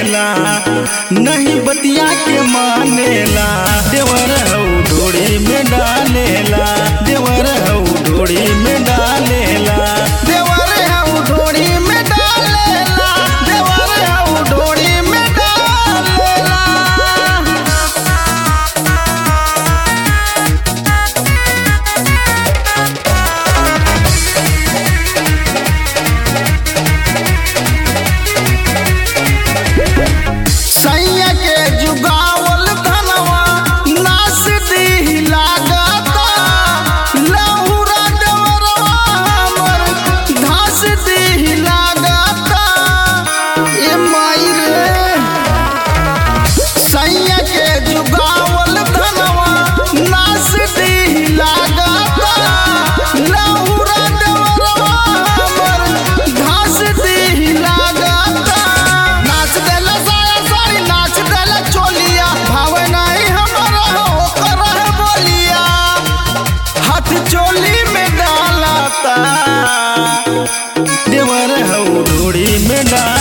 मानेला नहीं बतिया के मानेला देवर हौ ढोड़ी में डालेला देवर हौ ढोड़ी में डालेला देवर हौ ढोड़ी में डालेला देवर हौ ढोड़ी में डालेला सैया के जुगावल धनवा नास दी लागता लहुरा डवरवा हमर घास दी लागता ए माई रे सैया के जुगावल धनवा नास दी लागता लहुरा डवरवा हमर घास दी लागता नाच देला साया साड़ी नाच देला चोलिया भावे नहीं हमारा हो कर बोलिया हाथ चोली में डालता देवर हौ ढोड़ी में डाल